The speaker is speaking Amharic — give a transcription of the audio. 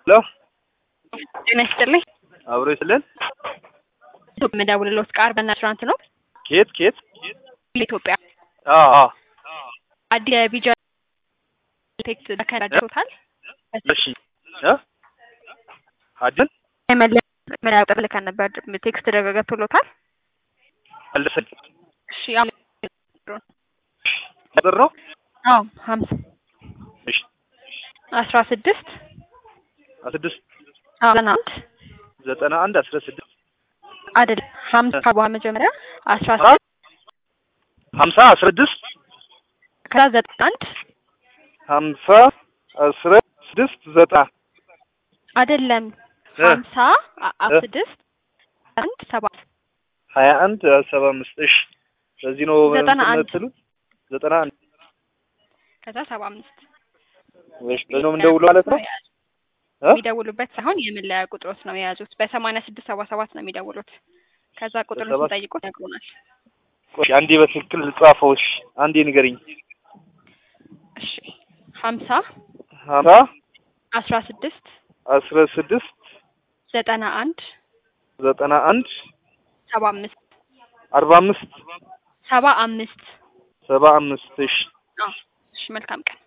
ሄሎ ጤና ይስጥልኝ። አብሮ ይስልን። የምደውልልዎት ከአርበና ሬስቶራንት ነው። ኬት ኬት? ኢትዮጵያ አዎ አዎ። አዲስ የቢጃ ቴክስት ተከራጅቶታል። እሺ እ አድን መለያ ቁጥር ልከን ነበር። ቴክስት ገብቶሎታል። አልደሰኝ እሺ ቁጥር ነው። አዎ ሀምሳ እሺ አስራ ስድስት ስድስት ዘጠና አንድ ዘጠና አንድ አስራ ስድስት አይደለም ሀምሳ በኋላ መጀመሪያ አስራ አ? ስድስት ሀምሳ አስራ ስድስት ከዛ ዘጠና አንድ ሀምሳ አስራ ስድስት ዘጠና አይደለም እ? ሀምሳ አ- አ- እ? ስድስት አንድ ሰባት ሀያ አንድ ሰባ አምስት እሺ በዚህ ነው ዘጠና እንትን አንድ የምትሉት? ዘጠና አንድ ከዛ ሰባ አምስት እሺ በዚህ ነው የምንደውለው ማለት ነው እ? የሚደውሉበት ሳይሆን የመለያ ቁጥሮት ነው የያዙት። በሰማንያ ስድስት ሰባ ሰባት ነው የሚደውሉት። ከዛ ቁጥሩን በሰባት- ስንጠይቁት ነግሮናል። ቆይ አንዴ በትክክል ጻፈው። እሺ አንዴ ንገሪኝ። እሺ ሀምሳ ሀምሳ አስራ ስድስት አስራ ስድስት ዘጠና አንድ ዘጠና አንድ ሰባ አምስት አርባ አምስት ሰባ አምስት ሰባ አምስት እሺ አዎ። እሺ መልካም ቀን